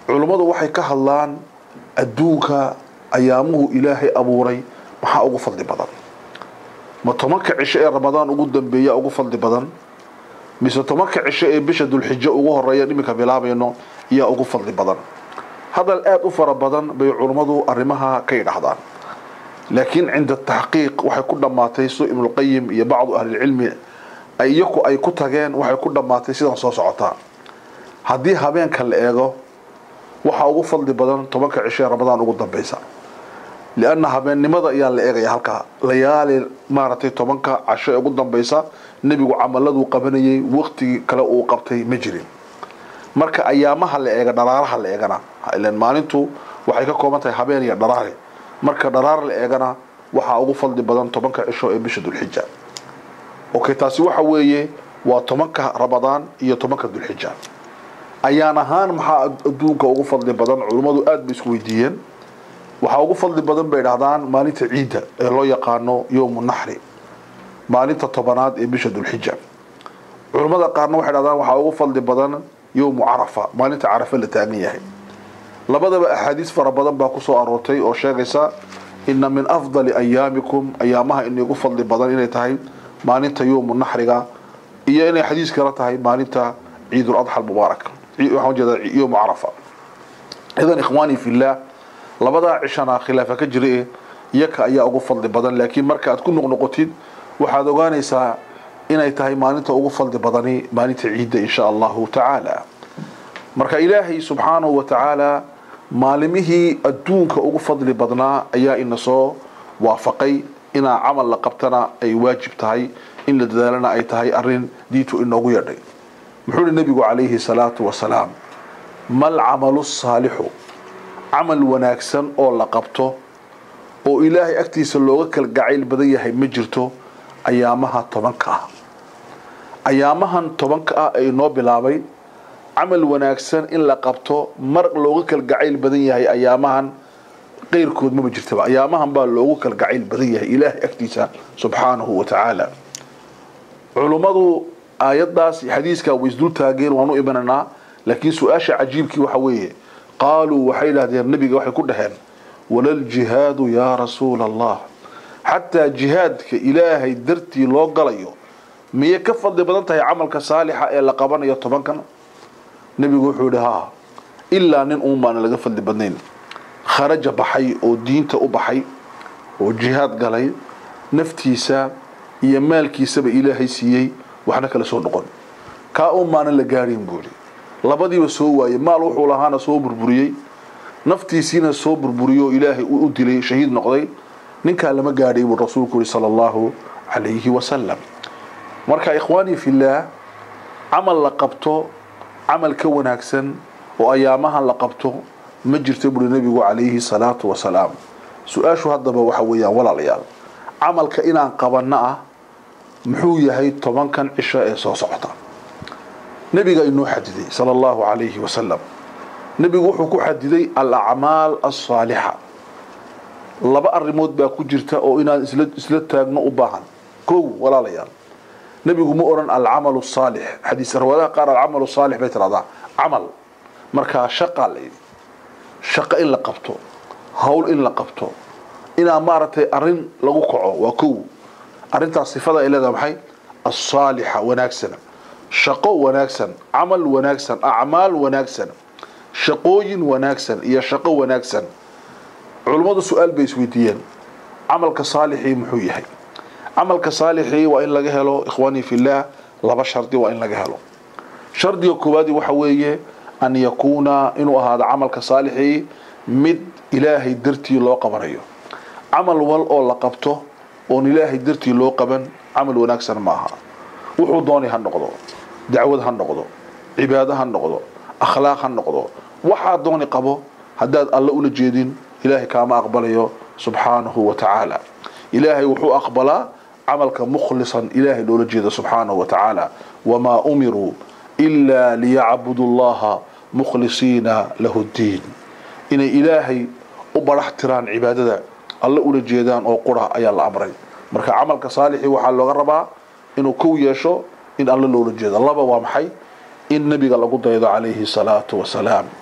culummadu waxay ka hadlaan adduunka ayaamuhu ilaahay abuuray maxaa ugu fadli badan ma tobanka cisho ee ramadaan ugu dambeeya ugu fadli badan mise tobanka cisho ee bisha dulxijo ugu horeeya iminka bilaabayno ayaa ugu fadli badan hadal aada u fara badan bay culummadu arrimaha ka yidhahdaan laakiin cinda taxqiiq waxay ku dhammaatay sida ibnulqayim iyo bacdu ahlilcilmi iyaku ay ku tageen waxay ku dhammaatay sidan soo socotaa haddii habeenka la eego waxaa ugu fadli badan tobanka cisho ee ramadaan ugu dambeysa lianna habeennimada ayaa la eegaya halkaa layaali maaragtay tobanka casho ee ugu dambeysa nebigu camaladuu qabanayay waqtigii kale uu qabtay ma jirin marka ayaamaha la eega dharaaraha la eegana ilan maalintu waxay ka kooban tahay habeen iyo dharaare marka dharaar la eegana waxaa ugu fadli badan tobanka cisho ee bisha dulxija okay taasi waxa weeye waa tobanka ramadaan iyo tobanka dulxija ayaan ahaan maxaa adduunka ugu fadli badan culummadu aada bay isku weydiiyeen waxaa ugu fadli badan bay dhahdaan maalinta ciidda ee loo yaqaano yowmu naxri maalinta tobanaad ee bisha dulxija culummada qaarna waxay dhahdaan waxaa ugu fadli badan yowmu carafa maalinta carafa la taagan yahay labadaba axaadiis fara badan baa kusoo aroortay oo sheegaysa ina min afdali ayaamikum ayaamaha inigu fadli badan inay tahay maalinta yowmu naxriga iyo inay xadiis kala tahay maalinta ciidul adxa almubaarak waxaan ujeedaa yowmu carafa idan ikhwaani fillah labadaa cishana khilaafa ka jira e iyaka ayaa ugu fadli badan laakiin marka aad ku noqnoqotid waxaad ogaanaysaa inay tahay maalinta ugu fadli badani maalinta ciidda insha allahu tacaala marka ilaahay subxaanahu wa tacaala maalimihii adduunka ugu fadli badnaa ayaa ina soo waafaqay inaa camal la qabtana ay waajib tahay in la dadaalana ay tahay arin diintu inoogu yeedhay muxuu hi nabigu calayhi salaatu wasalaam mal camalu saalixu camal wanaagsan oo la qabto oo ilaahay agtiisa looga kala gacayl badan yahay ma jirto ayaamaha tobanka ah ayaamahan tobanka ah ee inoo bilaabay camal wanaagsan in la qabto mar looga kala gacayl badan yahay ayaamahan qeyrkood maba jirtaba ayaamahan baa loogu kala gacayl badan yahay ilaahay agtiisa subxaanahu wa tacaala culummadu aayaddaas xadiiskaa way isdul taageen waan u imanaynaa laakiin su-aasha cajiibkii waxa weeye qaaluu waxay idhahdeen nabiga waxay ku dhaheen walaljihaadu yaa rasuula allah xataa jihaadka ilaahay dartii loo galayo miyay ka fadli badan tahay camalka saalixa ee la qabanayo tobankan nebigu wuxuu yihi haa ilaa nin uun baana laga fadli badnayn kharaja baxay oo diinta u baxay oo jihaad galay naftiisa iyo maalkiisaba ilaahay siiyey waxna kala soo noqon kaa uun baana la gaadhin buu yihi labadiiba soo waayey maal wuxuu lahaana soo burburiyey naftiisiina soo burburiyo ilaahay u dilay shahiid noqday ninkaa lama gaadhay buu rasuulku yihi sala allahu calayhi wasalam marka ikhwaanii fillaah camal la qabto camal ka wanaagsan oo ayaamahan la qabto ma jirto buuri nebigu calayhi salaatu wasalaam su-aashu haddaba waxa weeyaan walaalayaal camalka inaan qabanno ah muxuu yahay tobankan cisho ee soo socota nebiga inoo xadiday sala allahu calayhi wasalam nebigu wuxuu ku xadiday alacmaal alsaalixa laba arrimood baa ku jirta oo inaan isla isla taagno u baahan kow walaalayaal nebigu ma oran alcamalu saalix xadiis riwaayadaha qaar alcamalu saalix bay tiraahdaa camal markaa shaqaa la yidhi shaqo in la qabto hawl in la qabto inaa maaragtay arrin lagu kaco waa kow arrintaas sifada ay leedahay maxay alsaalixa wanaagsana shaqo wanaagsan camal wanaagsan acmaal wanaagsan shaqooyin wanaagsan iyo shaqo wanaagsan culummadu su-aal bay isweydiiyeen camalka saalixii muxuu yahay camalka saalixii waa in laga helo ikhwaanii fillaah laba shardi waa in laga helo shardiga koowaadi waxa weeye an yakuuna inuu ahaado camalka saalixii mid ilaahay dartii loo qabanayo camal wal oo la qabto oon ilaahay dartii loo qaban camal wanaagsan ma aha wuxuu doonay ha noqdo dacwad ha noqdo cibaado ha noqdo akhlaaq ha noqdo waxaa dooni qabo haddaad alle ula jeedin ilaahay kaama aqbalayo subxaanahu wa tacaala ilaahay wuxuu aqbalaa camalka mukhlisan ilaahay loola jeeda subxaanahu wa tacaala wamaa umiruu ilaa liyacbudu llaha mukhlisiina lahu ddiin inay ilaahay u barax tiraan cibaadada alle ula jeedaan oo qura ayaa la amray marka camalka saalixii waxaa looga rabaa inuu kow yeesho in alle loola jeedo laba waa maxay in nebiga lagu daydo calayhi salaatu wasalaam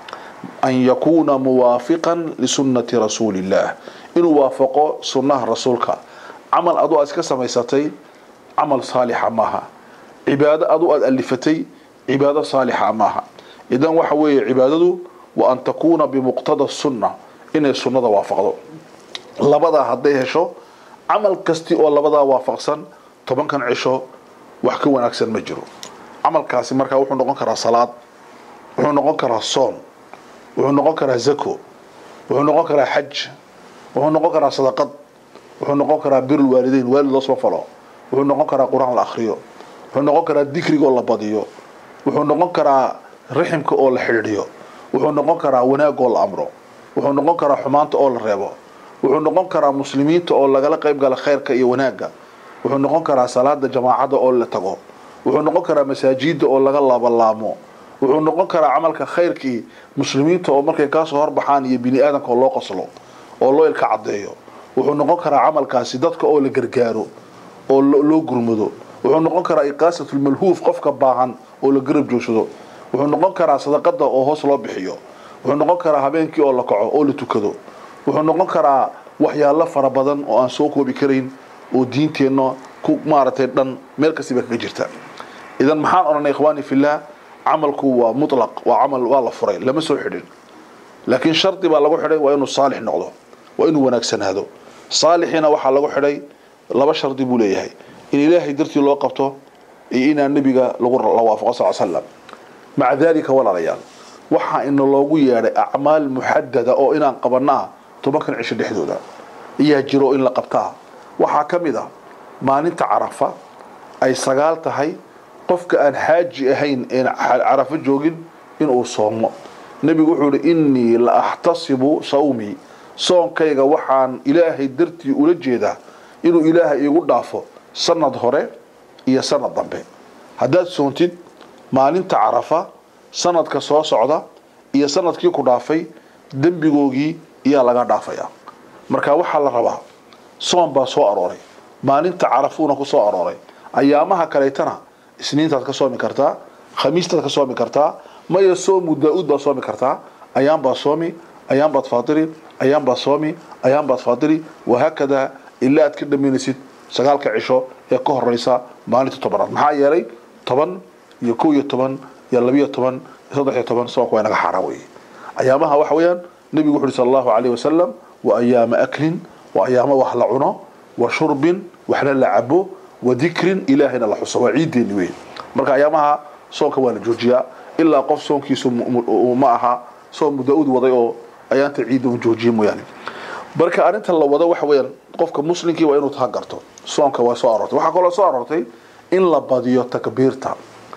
an yakuuna muwaafiqan lisunnati rasuuli illah inuu waafaqo sunnaha rasuulka camal adu aad iska samaysatay camal saalixa maaha cibaado adu aad alifatay cibaado saalixa maaha idan waxa weeye cibaadadu wa an takuuna bimuqtada sunna inay sunnada waafaqdo labadaa hadday hesho camal kasti oo labadaa waafaqsan tobankan cisho wax ka wanaagsan ma jiro camalkaasi markaa wuxuu noqon karaa salaad wuxuu noqon karaa soon wuxuu noqon karaa zako wuxuu noqon karaa xaj wuxuu noqon karaa sadaqad wuxuu noqon karaa birul waalideyn waalid loosma falo wuxuu noqon karaa qur-aan la akhriyo wuxuu noqon karaa dikriga oo la badiyo wuxuu noqon karaa riximka oo la xidhiidhiyo wuxuu noqon karaa wanaag oo la amro wuxuu noqon karaa xumaanta oo la reebo wuxuu noqon karaa muslimiinta oo lagala qayb gala khayrka iyo wanaagga wuxuu noqon karaa salaada jamaacada oo la tago wuxuu noqon karaa masaajida oo laga laabalaamo wuxuu noqon karaa camalka khayrkii muslimiinta oo markay kaasoo horbaxaan iyo bini aadamka oo loo qoslo oo loo ilka caddeeyo wuxuu noqon karaa camalkaasi dadka oo la gargaaro oo loo gurmado wuxuu noqon karaa iqaasatulmalhuuf qofka baahan oo la garab joogsado wuxuu noqon karaa sadaqada oo hoos loo bixiyo wuxuu noqon karaa habeenkii oo la kaco oo la tukado wuxuu noqon karaa waxyaalo fara badan oo aan soo koobi karayn oo diinteenna ku maaragtay dhan meel kastiba kaga jirta idan maxaan odhanay ikhwaani fillah camalku waa mutlaq waa camal waa la furay lama soo xidhin laakiin shardi baa lagu xidhay waa inuu saalix noqdo waa inuu wanaagsanaado saalixiina waxaa lagu xidhay laba shardi buu leeyahay in ilaahay dartii loo qabto iyo inaan nebiga lagu la waafaqo sal slam maca dalika walaalayaal waxaa ina loogu yeedhay acmaal muxadada oo inaan qabanaa tobankan cisho dhexdooda ayaa jiro in la qabtaa waxaa ka mid ah maalinta carafa ay sagaal tahay qofka aan xaaji ahayn een carafo joogin inuu soomo nebigu wuxuu ihi innii la axtasibu sawmii soonkayga waxaan ilaahay dartii ula jeedaa inuu ilaahay iigu dhaafo sanad hore iyo sanad dambe haddaad soontid maalinta carafa sanadka soo socda iyo sanadkii ku dhaafay dembigoogii iyaa laga dhaafaya marka waxaa la rabaa soon baa soo arooray maalinta carafuuna ku soo arooray ayaamaha kaleetana isniintaad ka soomi kartaa khamiistaad ka soomi kartaa maya soomu daa-uud baad soomi kartaa ayaan baad soomi ayaan baad faatiri ayaan baad soomi ayaan baad faatiri wahaakadaa ilaa aad ka dhamaynaysid sagaalka cisho ee ka horeysa maalinta tobanaad maxaa yeelay toban iyo kow iyo toban iyo labiyo toban iyo saddex iyo toban soonka waa inaga xaaraan weeye ayaamaha waxa weeyaan nebigu wuxu uhi sala allahu calayhi wasalam wa ayaama aklin wa ayaamo wax la cuno wa shurbin waxna la cabo wa dikrin ilaahayna la xuso waa ciideeni wey marka ayaamaha soonka waa la joojiyaa ilaa qof soonkiisu ma aha soon mudaa-ud waday oo ayaanta ciidda u joojiye mooyaane marka arrinta la wado waxa weeyaan qofka muslimkii waa inuu taha garto soonka waa soo aroortay waxaa kaloo soo aroortay in la badiyo takbiirta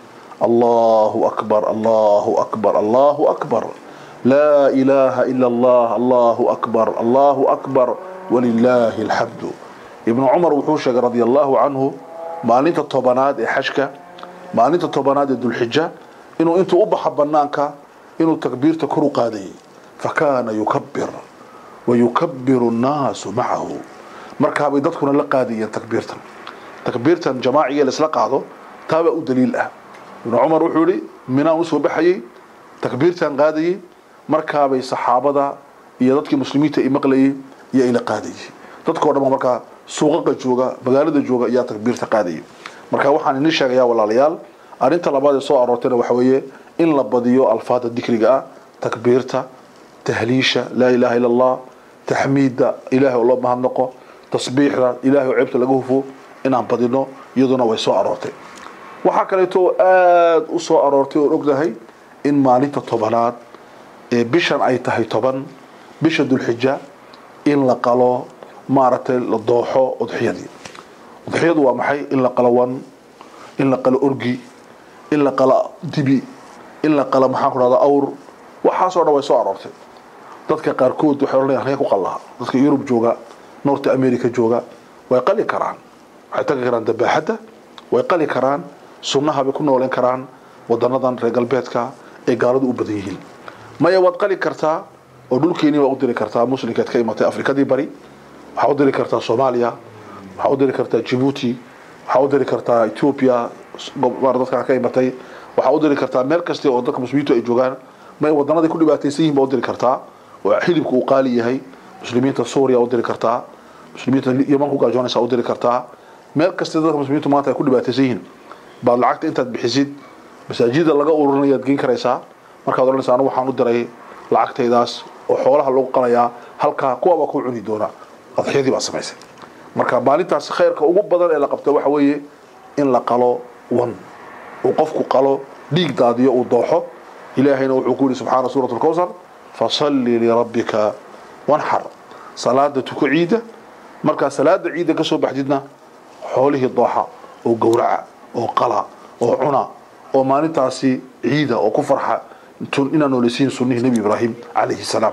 allahu akbar allahu akbar allahu akbar laa ilaaha ila allah allahu akbar allahu akbar walilaahi alxamdu ibnu cumar wuxuu sheegay radia allahu canhu maalinta tobanaad ee xajka maalinta tobanaad ee dulxija inuu intuu u baxa banaanka inuu takbiirta kor u qaadayay fakaana yukabir wayukabiru nnaasu macahu markaabay dadkuna la qaadayeen takbiirtan takbiirtan jamaaciga laisla qaado taabaa u daliil ah ibnu cumar wuxuu yihi minaan usoo baxayay takbiirtan qaadayay markaabay saxaabada iyo dadkii muslimiinta i maqlayay iyo ila qaadayay dadkao dhan markaa suuqaqa jooga magaalada jooga ayaa takbiirta qaadayay marka waxaan idin sheegayaa walaalayaal arrinta labaad ee soo aroortayna waxa weeye in la badiyo alfaada dikriga ah takbiirta tahliisha laa ilaaha ila allah taxmiidda ilaahay oo loo mahadnaqo tasbiixda ilaahay oo ceebta laga hufo inaan badino iyaduna way soo aroortay waxaa kaleeto aada u soo aroortay oon ognahay in maalinta tobanaad ee bishan ay tahay toban bisha dulxija in la qalo maaragtay la dooxo udxiyadii udxiyadu waa maxay in la qalo wan in la qalo orgi in la qalo dibi in la qalo maxaan ku dhahda awr waxaasoo dhan way soo aroortay dadka qaarkood waxay odhanayaan halkee ku qallaha dadka yurub jooga north america jooga way qali karaan waxay tagi karaan dabaaxadda way qali karaan sunnaha bay ku nooleen karaan wadanadan reer galbeedka ee gaaladu u badan yihiin maya waad qali kartaa oo dhulkeenii waa u diri kartaa muslimkeed ka imatay afrikadii bari waxaa u diri kartaa soomaaliya waxaa u diri kartaa jibuuti waxaa u diri kartaa ethiopia dadkaa ka imatay waxaa u diri kartaa meel kasta oo dadka muslimiintu ay joogaan may wadanaday ku dhibaataysan yihiin baa u diri kartaa oo xilibka uu qaali yahay muslimiinta suuriya u diri kartaa muslimiinta yaman ku gaajoonaysa u diri kartaa meel kasta dadka muslimiintu maanta ay ku dhibaataysan yihiin baad lacagta intaad bixisid masaajida laga ururinayaad geyn karaysaa markaad odhanaysa anigu waxaan u diray lacagtaydaas oo xoolaha lagu qalayaa halkaa kuwabaa ku cuni doona adxiyadii baad samaysay marka maalintaas khayrka ugu badan ee la qabta waxa weeye in la qalo wan uu qofku qalo dhiig daadiyo uu dooxo ilaahayna wuxuu ku yidhi subxaana suurat lkowsar fasalli lirabbika wanxar salaada tuko ciida markaa salaada ciida ka soo baxdidna xoolihii dooxa oo gowraca oo qala oo cuna oo maalintaasi ciida oo ku farxa inaa nooleysiin sunnihii nebi ibraahim calayhi salaam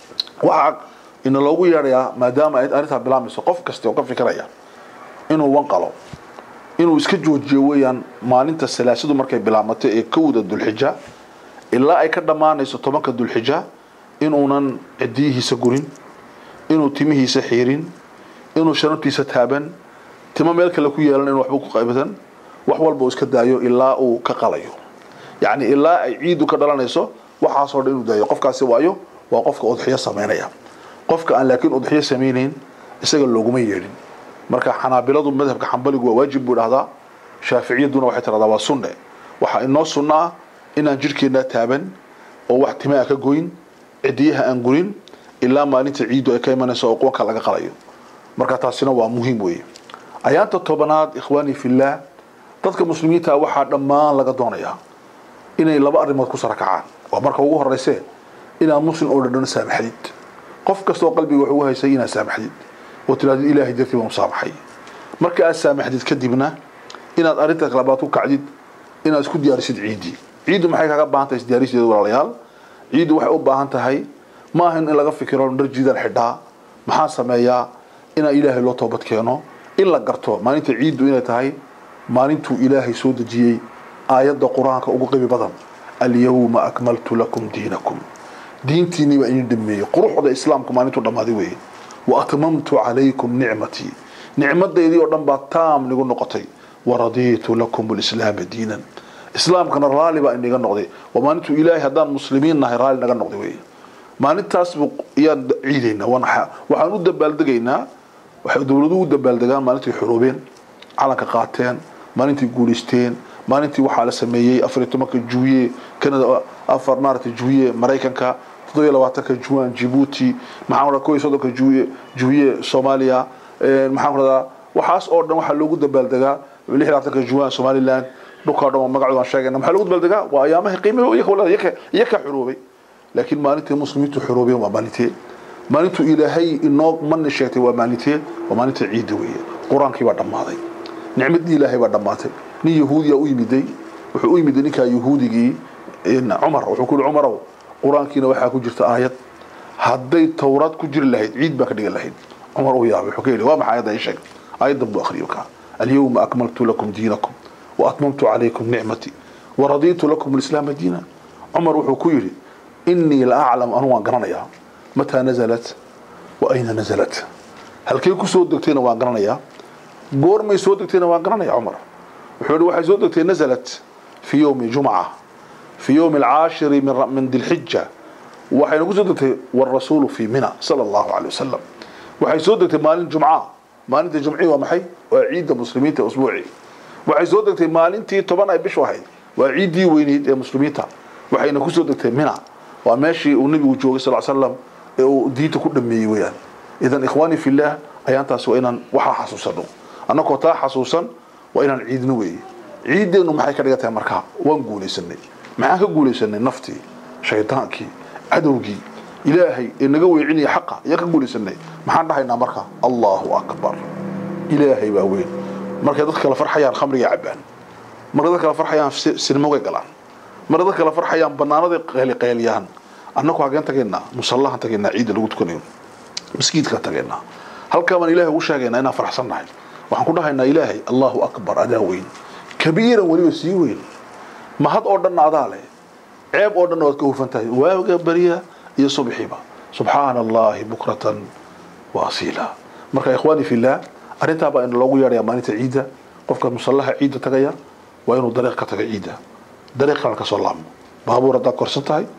waxaa ina loogu yeedhayaa maadaama ay arrintaa bilaabmayso qof kasta oo ka fikiraya inuu wan qalo inuu iska joojiyo weeyaan maalinta salaasadu markay bilaabmato ee kowda dulxija ilaa ay ka dhammaanayso tobanka dulxija inuunan cidiyihiisa gurin inuu timihiisa xiirin inuu shanabtiisa taaban timo meel kale ku yeelan in waxba ku qaybatan wax walba uu iska daayo ilaa uu ka qalayo yacni ilaa ay ciidu ka dhalanayso waxaasoo dhan inuu daayo qofkaasi waayo waa qofka udxiyo samaynaya qofka aan laakiin udxiyo samaynayn isaga looguma yeedhin marka xanaabiladu madhabka xambaligu waa waajib buu dhahdaa shaaficiyaduna waxay tiradaa waa sunne waxaa inoo sunno ah inaan jidhkeennaa taaban oo wax timaa ka goyn cidiyaha aan gurin ilaa maalinta ciiddu ay ka imanayso oo quwanka laga qalayo marka taasina waa muhiim weeye ayaanta tobanaad ikhwaanii fillaah dadka muslimiinta waxaa dhammaan laga doonayaa inay laba arrimood ku sarakacaan waa marka ugu horeyse inaad muslim oo dhan saamaxdid qof kasta oo qalbiga wuxuu haysay inaad saamaxdid oo tirahdid ilaahay dartii baan u saamaxay marka aad saamaxdid kadibna inaad arrinta labaad ku kacdid inaad isku diyaarisid ciiddii ciiddu maxay kaga baahan tahay isdiyaaristeedu walaalayaal ciiddu waxay u baahan tahay ma ahan in laga fikiro dharjiidaan xidhaa maxaa sameeyaa inaa ilaahay loo toobad keeno in la garto maalinta ciiddu inay tahay maalintuu ilaahay soo dejiyey aayadda qur-aanka ugu qibi badan alyawma akmaltu lakum diinakum diintiinii baa idin dhameeyey quruxda islaamku maalintuu dhammaaday weeye wa atmamtu calaykum nicmatii nicmadaydii oo dhan baa taam nigu noqotay waradiitu lakum lislaama diinan islaamkana raalli baa inaga noqday waa maalintuu ilaahay haddaan muslimiin nahay raalli naga noqday weeye maalintaas ayaan ciidaynaa waxaan u dabaaldegaynaa waxay dowladuhu u dabaaldegaan maalintii xuruubeen calanka qaateen maalintii guulaysteen maalintii waxaa la sameeyey afariy tobanka juwiye canada afar maaragtay juwiye maraykanka toddobiyo labaatanka juwan jibuuti maxaan radaa kow iyo soddonka juwiye juwiye soomaaliya maxaan radaa waxaas oo dhan waxaa loogu dabaaldegaa lix iyo labaatanka juwan somaliland dhulkaa dhan waa magacooda aan sheegayna maxaa loogu dabaaldegaa waa ayaamaha qiimaha iyaka walada iyaka iyaka xuruubay laakiin maalintii muslimiintu xuruubeen waa maalintee maalintuu ilaahay inoo mani sheegtay waa maalintee waa maalinta ciidda weeye qur-aankii baa dhammaaday nicmadii ilaahay baa dhammaatay nin yahuudiya u yimiday wuxuu u yimiday ninkaa yahuudigii cumar wuxuu ku yihi cumarow qur-aankiina waxaa ku jirta aayad hadday towraad ku jiri lahayd ciid baan ka dhigan lahayd cumar uu yaabay wuxuu ka yidhi waa maxay ayadda ii sheeg aayaddan buu akhriyo kaa alyawma akmaltu lakum diinakum wa atmamtu calaykum nicmatii waradiitu lakum alislaama diina cumar wuxuu ku yidhi inii la aclam anu waan garanayaa mataa nazalat wa ayna nazalat halkay ku soo degtayna waan garanayaa goormay soo degtayna waan garanaya cumar wuxuu yihi waxay soo degtay nazalat fi yowmi jumca fi yowmi alcaashiri min dilxija waxayna ku soo degtay warasuulu fi mina sala allahu caley wasalam waxay soo degtay maalin jumca maalinta jumcii waa maxay waa ciidda muslimiinta usbuuci waxay soo degtay maalintii toban ay bishu ahayd waa ciiddii weyneyd ee muslimiinta waxayna ku soo degtay mina waa meeshii uu nabigu joogay sal slam ee uu diinta ku dhameeyey weyaan idan ikhwaani fillaah ayaantaas waa inaan waxaa xasuusano annagoo taa xasuusan waa inaan ciidno weeye ciiddeennu maxay ka dhigan tahay markaa waan guulaysanay maxaan ka guulaysanay naftii shaydaankii cadowgii ilaahay ee naga weecinaya xaqa ayaan ka guulaysanay maxaan dhahaynaa marka allahu akbar ilaahay baa weyn markay dad kala farxayaan khamriga cabaan markay dad kala farxayaan sinimogay galaan markay dad kala farxayaan banaanaday qeeliqeeliyaan annagu hageen tageynaa musallahan tageynaa ciidda lagu tukanayo maskiidka tageynaa halkaa baan ilaahay ugu sheegaynaa inaan farxsan nahay waxaan ku dhahaynaa ilaahay allahu akbar adaa weyn kabiiran weliba sii weyn mahad oo dhanna adaa leh ceeb oo dhanna waad ka hufan tahay waaga beriya iyo subxiba subxaana allahi bukratan wa asiila marka ikhwaani fillah arrintaa baa in loogu yeedhaya maalinta ciidda qofka musallaha ciidda tagaya waa inuu dariiq ka taga ciidda dariiq kalena ka soo laabmo baabuur haddaad korsan tahay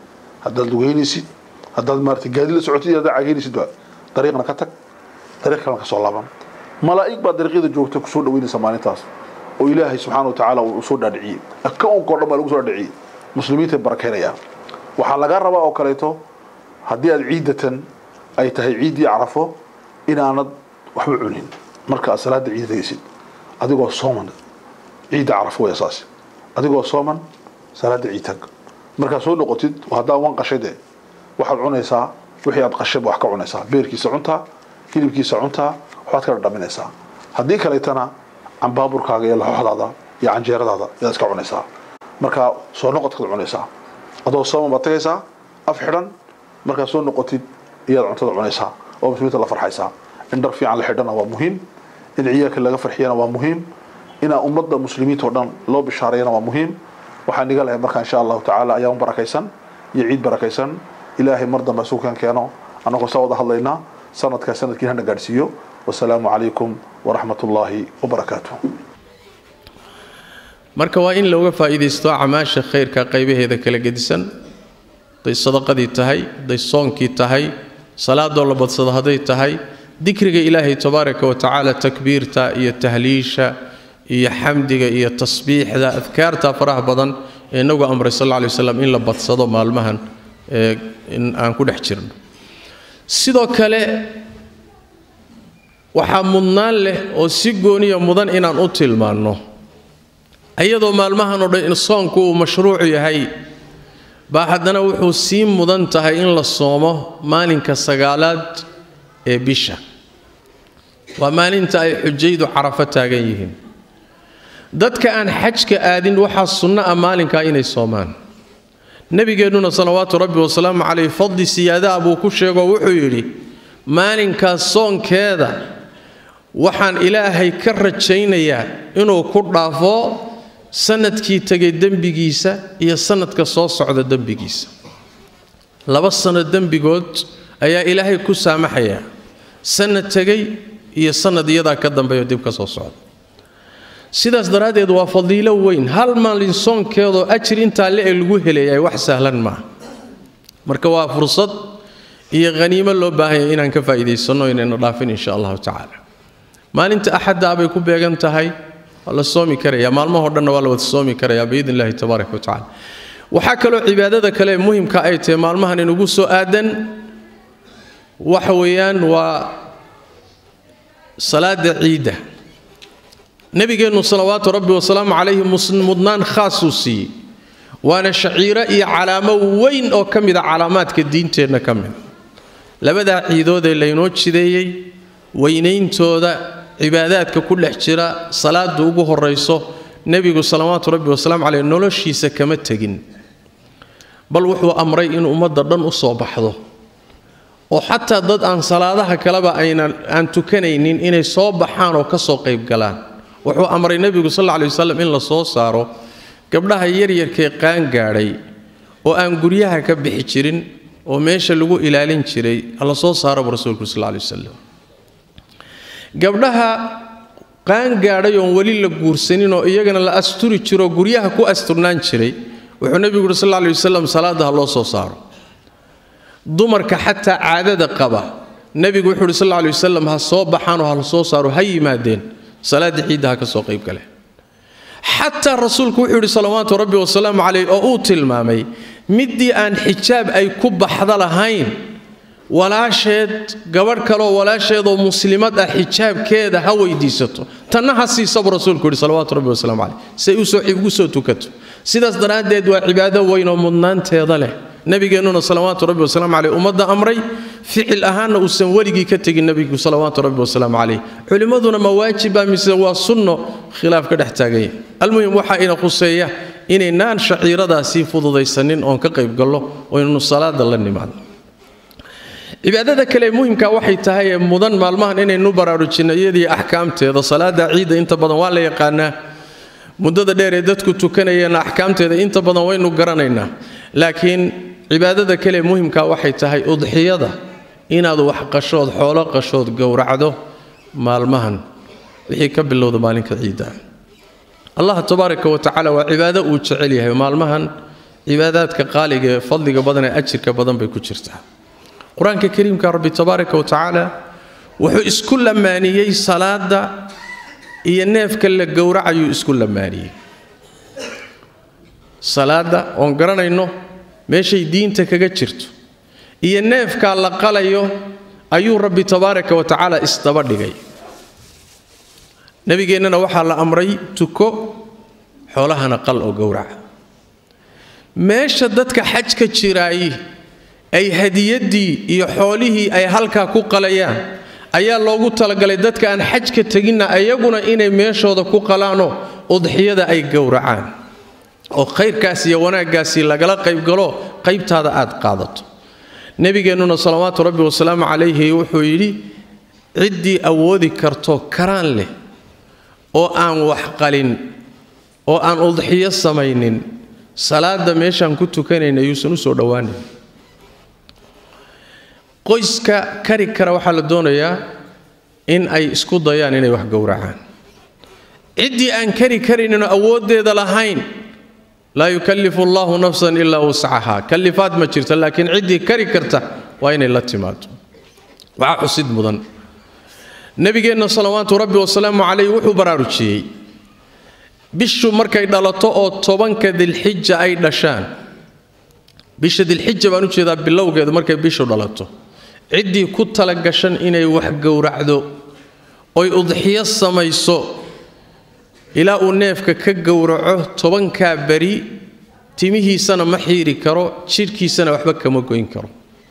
haddaad lugeynaysid haddaad maarata gaadi la socotid haddaad cageynaysid ba dariiqna ka tag dariiq kalena ka soo laaban malaa'ig baa dariiqyada joogta kusoo dhaweynaysa maalintaas oo ilaahay subxaana wa tacaala uu soo dhaadhiciyey akaunkao dhan baa lagu soo dhaadhiciyey muslimiintay barakeynayaan waxaa laga rabaa oo kaleeto haddii aad ciidatan ay tahay ciiddii carafo inaanad waxba cunin marka aad salaada ciida tegaysid adigoo sooman ciidda carafo way saas adigoo sooman salaada ciid tag markaad soo noqotid haddaa wan qashay dee waxaad cunaysaa wixii aad qashayba wax ka cunaysaa beerkiisa cuntaa hilibkiisa cuntaa waxbaad ka dhadhaminaysaa haddii kaleetana cambaaburkaaga iyo laxooxdaada iyo canjeeradaada yaad iska cunaysaa markaa soo noqodkaad cunaysaa adoo sooman baad tagaysaa af xidhan markaad soo noqotid iyaad cuntada cunaysaa oo muslimiinta la farxaysaa in dhar fiican la xidhana waa muhiim in ciyaalka laga farxiyana waa muhiim inaa ummadda muslimiinta oo dhan loo bishaareeyana waa muhiim waxaan iga lahay marka insha allahu tacaala ayaam barakaysan iyo ciid barakaysan ilaahay mar dambe suukan keeno annagoo saa wada hadlaynaa sanadkaa sanadkiin hana gaadhsiiyo wasalaamu calaykum waraxmat ullaahi wabarakaatuh marka waa in looga faa'iidaysto acmaasha khayrka qaybaheeda kala gedisan hadday sadaqadii tahay hadday soonkii tahay salaadoo la badsado hadday tahay dikriga ilaahay tabaaraka wa tacaala takbiirta iyo tahliisha iyo xamdiga iyo tasbiixda adkaarta faraha badan ee inagu amray sal alla alay waslam in la badsado maalmahan ee in aan ku dhex jirno sidoo kale waxaa mudnaan leh oo si gooniya mudan inaan u tilmaanno iyadoo maalmahan oo dhan in soonku uu mashruucu yahay baa haddana wuxuu sii mudan tahay in la soomo maalinka sagaalaad ee bisha waa maalinta ay xujaydu carafo taagan yihiin dadka aan xajka aadin waxaa sunno ah maalinkaa inay soomaan nebigeennuna salawaatu rabbi wasalaamu caleyh fadli siyaadaha buu ku sheegoo wuxuu yidhi maalinkaas soonkeeda waxaan ilaahay ka rajaynayaa inuu ku dhaafo sanadkii tegay dembigiisa iyo sanadka soo socda dembigiisa laba sano dembigood ayaa ilaahay ku saamaxayaa sanad tegay iyo sanad iyadaa ka dambeeyo dib ka soo socda sidaas daraaddeed waa fadiilo weyn hal maalin soonkeedoo ajir intaa le ee lagu helayaay wax sahlan maaha marka waa fursad iyo haniimo loo baahanya inaan ka faa'iidaysanno inayna dhaafin insha allahu tacaala maalinta axaddaa bay ku beegan tahay waa la soomi karaya maalmahoo dhanna waa la wada soomi karayaa biidn illahi tabaaraka wa tacala waxaa kaloo cibaadada kale ee muhimka ay tahay maalmahan inugu soo aadan waxa weeyaan waa salaada ciidda nebigeennu salawaatu rabbi wasalaamu calayhi mudnaan khaasuu siiyey waana shaciiro iyo calaamo weyn oo ka mida calaamaadka diinteenna ka mida labadaa ciidoodee laynoo jideeyey weynayntooda cibaadaadka ku dhex jira salaada ugu horayso nebigu salawaatu rabbi wasalaamu caleyh noloshiisa kama tegin bal wuxuu amray in ummadda dhan u soo baxdo oo xataa dad aan salaadaha kaleba aynan aan tukanaynin inay soo baxaan oo ka soo qayb galaan wuxuu amray nebigu sal alla alay wasalam in la soo saaro gabdhaha yaryarkee qaan gaadhay oo aan guryaha ka bixi jirin oo meesha lagu ilaalin jiray la soo saaraba rasuulku sal alla alay wasalam gabdhaha qaan gaadhay oon weli la guursanin oo iyagana la asturi jiroo guryaha ku asturnaan jiray wuxuu nebigu uhi sal alla alay wasalam salaadda ha loo soo saaro dumarka xataa caadada qaba nebigu wuxuu uhi sal alla alay wasalam ha soo baxaanoo ha la soo saaro ha yimaadeen salaada ciidda ha ka soo qayb galeen xataa rasuulku wuxuu yidhi salawaatu rabbi wasalaamu calayh oo uu tilmaamay middii aan xijaab ay ku baxda lahayn walaasheed gabadh kaleoo walaasheedoo muslimad ah xijaabkeeda ha weydiisato tanna ha siisabu rasuulku yidhi salawaatu rabbi wasalaamu calayh say ugu soo tukato sidaas daraaddeed waa cibaado weyn oo mudnaanteeda leh nabigeennuna salawaatu rabbi wasalaamu caleyh ummadda amray ficil ahaanna uusan weligii ka tegin nebigu salawaatu rabbi wasalaamu calayh culimmaduna ma waajiba mise waa sunno khilaaf ka dhex taaganya almuhim waxaa ina khuseeya inaynaan shaciiradaasii fududaysanin oon ka qaybgallo oo innu salaada la nimaadno cibaadada kale muhimka waxay tahay ee mudan maalmahan inaynu baraarujinno iyadii axkaamteeda salaada ciidda inta badan waa la yaqaanaa muddada dheer ee dadku tukanayeenna axkaamteeda inta badan waynu garanaynaa laakiin cibaadada kale muhimka waxay tahay udxiyada inaad wax qashood xoolo qashood gowracdo maalmahan wixii ka bilowda maalinka ciidda allah tabaaraka wa tacaala waa cibaado uu jecel yahay maalmahan cibaadaadka qaaliga ee fadliga badan ee ajirka badan bay ku jirtaa qur-aanka kariimka rabbi tabaaraka wa tacaala wuxuu isku lamaaniyey salaada iyo neefka la gowracayuu isku lamaaniyey salaada oon garanayno meeshay diinta kaga jirto iyo neefkaa la qalayo ayuu rabbi tabaaraka wa tacaala isdaba dhigay nebigeennana waxaa la amray tuko xoolahana qal oo gowraca meesha dadka xajka jiraayi ay hadiyaddii iyo xoolihii ay halkaa ku qalayaan ayaa loogu talagalay dadka aan xajka teginna ayaguna inay meeshooda ku qalaanoo udxiyada ay gowracaan oo khayrkaas iyo wanaaggaasi lagala qaybgalo qaybtaada aad qaadato nebigeennuna salawaatu rabbi wasalaamu calayhi wuxuu yidhi ciddii awoodi karto karaan leh oo aan wax qalin oo aan udxiyo samaynin salaada meeshaan ku tukanayna yuusan u soo dhowaanin qoyska kari kara waxaa la doonayaa in ay isku dayaan inay wax gowracaan ciddii aan kari karayninoo awooddeeda lahayn laa yukallifu allahu nafsan ilaa wuscahaa kallifaad ma jirta laakiin ciddii kari karta waa inay la timaado waxaa xusid mudan nebigeenna salawaatu rabbi wasalaamu calayh wuxuu baraarujiyey bishu markay dhalato oo tobanka dilxija ay dhashaan bisha dilxija baan u jeedaa bilowgeedu markay bishu dhalato ciddii ku talagashan inay wax gowracdo oy udxiyo samayso ilaa uu neefka ka gowraco tobankaa beri timihiisana ma xiiri karo jidhkiisana waxba kama goyn karo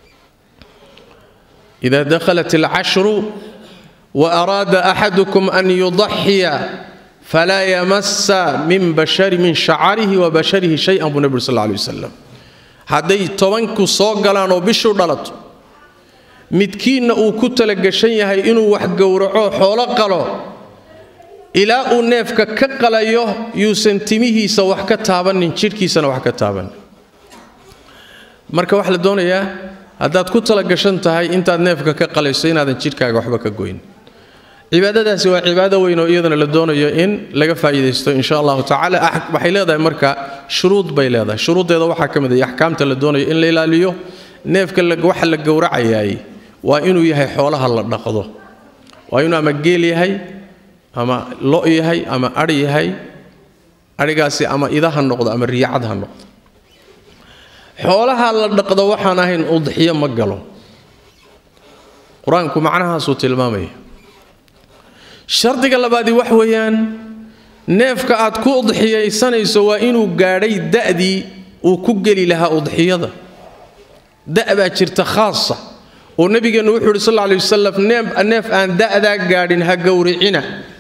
idaa dakhalat alcashru wa araada axadukum an yudaxiya falaa yamasa min bashari min shacarihi wa basharihi shay-an buu nebi uri sal lla alay wasalam hadday tobanku soo galaan oo bishu dhalato midkiinna uu ku talagashan yahay inuu wax gowraco xoolo qalo ilaa uu neefka ka qalayo yuusan timihiisa wax ka taabanin jidhkiisana wax ka taabanin marka waxaa la doonayaa haddaad ku talagashan tahay intaad neefka ka qalayso inaadan jidhkaaga waxba ka goyn cibaadadaasi waa cibaado weyn oo iyadana la doonayo in laga faa'iidaysto insha allahu tacaala waxay leedahay marka shuruud bay leedahay shuruuddeeda waxaa ka mid ah axkaamta la doonayo in la ilaaliyo neefka waxa la gowracayaay waa inuu yahay xoolaha la dhaqdo waa inuu ama geel yahay ama lo' yahay ama adhi yahay adhigaasi ama ida ha noqdo ama riyacad ha noqdo xoolaha la dhaqdo waxaan ahayn udxiyo ma galo qur-aanku macnahaasuu tilmaamaya shardiga labaadii wax weeyaan neefka aad ku udxiyaysanayso waa inuu gaadhay da'dii uu ku geli lahaa udxiyada da' baa jirta khaasa oo nebigeennu wuxuu yidhi sal lla alay wasalam neef aan da'daa gaadhin ha gowricina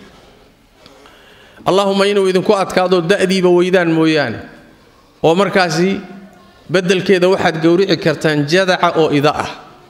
allahuma inuu idinku adkaado da'diiba weydaan mooyaane oo markaasi beddelkeeda waxaad gowrici kartaan jadaca oo ida ah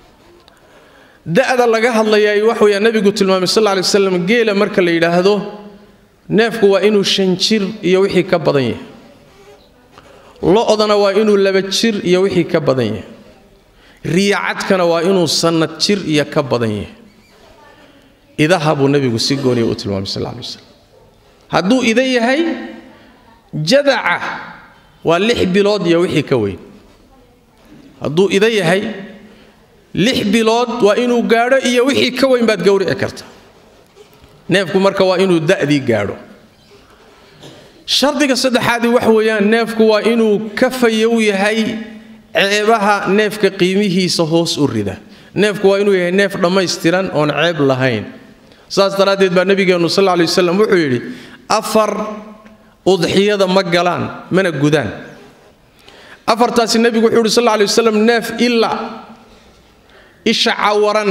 da'da laga hadlayaay wax weeyaa nebigu tilmaamay sal lla lay waslam geela marka la yidhaahdo neefku waa inuu shan jir iyo wixii ka badan yahay lo'dana waa inuu laba jir iyo wixii ka badan yahay riyacadkana waa inuu sannad jir iyo ka badan yahay idaha buu nebigu si gooniya u tilmaamay sal lla lay waslam hadduu ida yahay jadaca waa lix bilood iyo wixii ka weyn hadduu ida yahay lix bilood waa inuu gaadho iyo wixii ka weyn baad gowrici karta neefku marka waa inuu da'dii gaadho shardiga saddexaadii wax weeyaan neefku waa inuu ka fayow yahay ceebaha neefka qiimihiisa hoos u rida neefku waa inuu yahay neef dhammaystiran oon ceeb lahayn saas daraaddeed baa nebigeennu sal lla lay waslam wuxuu yidhi afar udxiyada ma galaan mana gudaan afartaasi nebigu wuxuu yidhi sal lla lay wasalam neef ilaa isha cawaran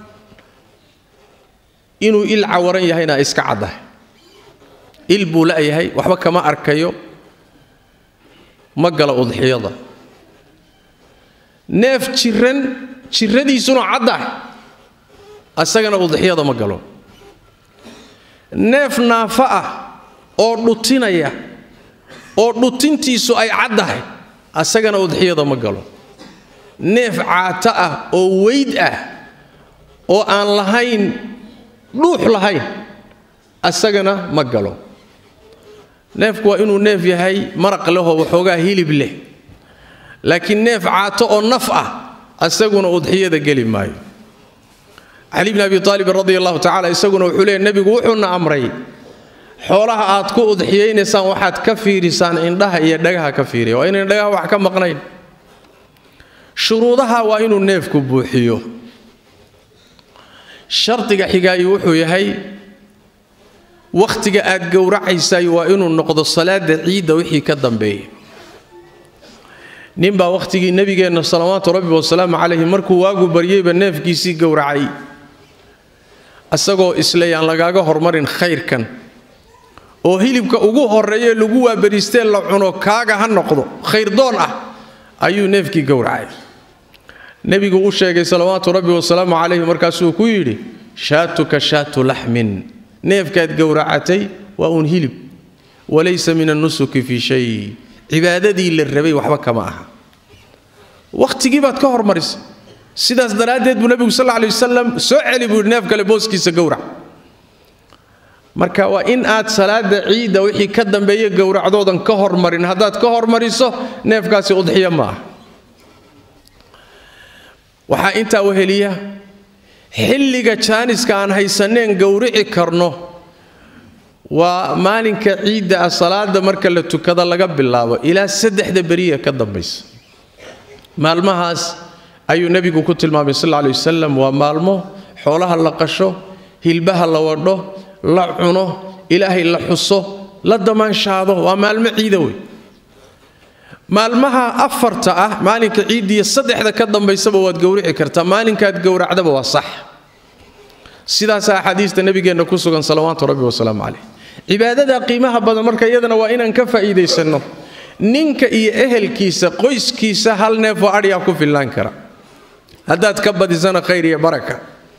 inuu il cawaran yahayna iska caddahay il buu la'yahay waxba kama arkayo ma gala udxiyada neef jiran jiradiisuna caddahay isagana udxiyada ma galo neef naafa ah oo dhutinaya oo dhutintiisu ay caddahay asagana udxiyada ma galo neef caato ah oo weyd ah oo aan lahayn dhuux lahayn asagana ma galo neefku waa inuu neef yahay maraq lehoo waxoogaa hilib leh laakiin neef caato oo naf ah isaguna udxiyada geli maayo cali bni abi aalibin radi allahu tacala isaguna wuxuu leeyay nebigu wuxuuna amray xoolaha aad ku udxiyaynaysaan waxaad ka fiirisaan indhaha iyo dhagaha ka fiiriya waa inayn dhagaha wax ka maqnayn shuruudaha waa inuu neefku buuxiyo shardiga xigaayi wuxuu yahay wakhtiga aad gowracaysay waa inuu noqdo salaada ciidda wixii ka dambeeya ninbaa wakhtigii nebigeenna salawaatu rabbi wasalaamu calayhi markuu waagu baryeyba neefkiisii gowracay isagoo isle yaan lagaaga hormarin khayrkan oo hilibka ugu horreeye lagu waabariistee la cuno kaaga ha noqdo khayrdoon ah ayuu neefkii gowracay nebigu u sheegay salawaatu rabbi wasalaamu calayhi markaasuu ku yidhi shaatuka shaatu laxmin neefkaad gowracatay waa uun hilib walaysa min annusuki fii shay cibaadadii la rabay waxba kama aha wakhtigii baad ka hormarisay sidaas daraaddeed buu nebigu sal lay wasalam soo celi buu yidhi neef kale booskiisa gowrac marka waa in aad salaada ciidda wixii ka dambeeya gowracdoodan ka hormarin haddaad ka hormariso neefkaasi udxiya ma ah waxaa intaa weheliya xilliga jaaniska aan haysaneen gowrici karno waa maalinka ciidda ah salaada marka la tukada laga bilaabo ilaa saddexda beriya ka dambaysa maalmahaas ayuu nebigu ku tilmaamay sal lay wasalam waa maalmo xoolaha la qasho hilbaha la wadho la cuno ilaahay la xuso la damaanshaado waa maalmo ciida wey maalmaha afarta ah maalinka ciiddiiyo saddexda ka dambaysaba waad gowrici kartaa maalinkaad gowracdaba waa sax sidaasa axaadiista nebigeenna ku sugan salawaatu rabbi wasalaamu caleyh cibaadada qiimaha badan marka iyadana waa inaan ka faa'iidaysanno ninka iyo ehelkiisa qoyskiisa hal neefoo adhiyaa ku fillaan kara haddaad ka badisana khayr iyo baraka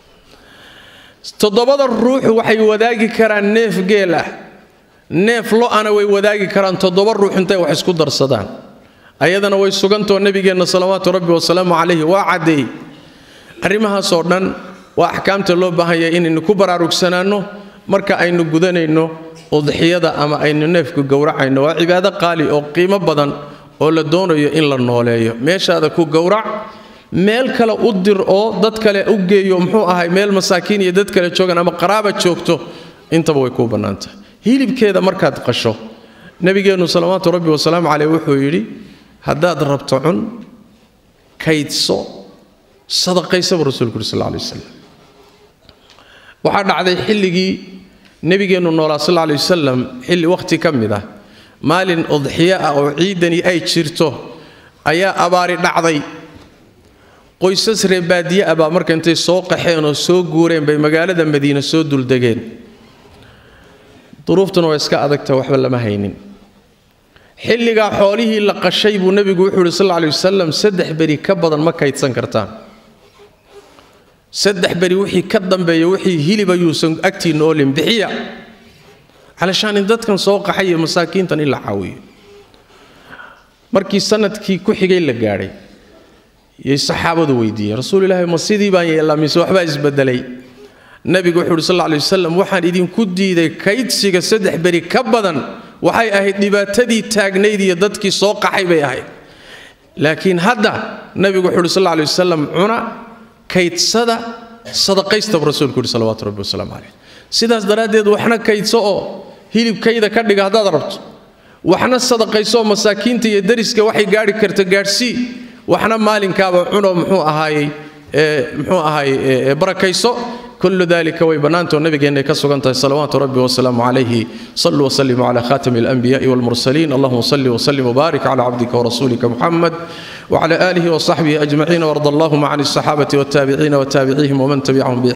toddobada ruux waxay wadaagi karaan neef geel ah neef lo-ana way wadaagi karaan toddoba ruux intay wax isku darsadaan ayadana way sugantoo nebigeenna salawaatu rabbi wasalaamu calayhi waa caddeey arrimahaasoo dhan waa axkaamta loo baahanya inaynu ku baraarugsanaanno marka aynu gudanayno udxiyada ama aynu neefku gowracayno waa cibaado qaali oo qiimo badan oo la doonayo in la nooleeyo meeshaada ku gowrac meel kale u dir oo dad kale u geeyo muxuu ahay meel masaakiin iyo dad kale joogan ama qaraaba joogto intaba way kuu bannaantahay hilibkeeda markaad qasho nebigeennu salawaatu rabbi wasalaamu caleyh wuxuu yidhi haddaad rabto cun kaydso sadaqaysaba rasuulku yuri sal lay wasalam waxaa dhacday xilligii nebigeennu noolaa sal lay wasalam xilli wakhti ka mid ah maalin udxiyo ah oo ciidani ay jirto ayaa abaari dhacday qoysas reebaadiye ah baa marka intay soo qaxeen oo soo guureen bay magaalada madiine soo duldegeen duruuftuna waa iska adagta waxba lama haynin xilligaa xoolihii la qashay buu nebigu wuxuu yidhi sal lay wasalam saddex beri ka badan ma kaydsan kartaan saddex beri wixii ka dambeeya wixii hilib ayuusan agtiinna oolin bixiya calashaan in dadkan soo qaxay iyo masaakiintan in la caawiyo markii sanadkii ku xigay la gaadhay yay saxaabadu weydiiyeen rasuul ilaahi ma sidii baan yeellaa mise waxbaa isbedelay nebigu wuxuu uhi sal lla lay wasalam waxaan idinku diiday kaydsiga saddex beri ka badan waxay ahayd dhibaatadii taagnayd iyo dadkii soo qaxay bay ahayd laakiin hadda nebigu wuxuu uhi sal lla lay wasalam cuna kaydsada sadaqaystaba rasuulku yidhi salawaatu rabbi wasalaamu caleyh sidaas daraaddeed waxna kaydso oo hilibkayda ka dhiga haddaad rabto waxna sadaqayso oo masaakiinta iyo dariska waxay gaadhi karta gaadhsii waxna maalinkaaba cuno muxuu ahaayey muxuu ahaayey barakayso كل ذلك ويبنانته النبي أن كسرت صلوات ربي وسلام عليه صلوا وسلموا على خاتم الأنبياء والمرسلين اللهم صل وسلم وبارك على عبدك ورسولك محمد وعلى آله وصحبه أجمعين وارض اللهم عن الصحابة والتابعين وتابعيهم ومن تبعهم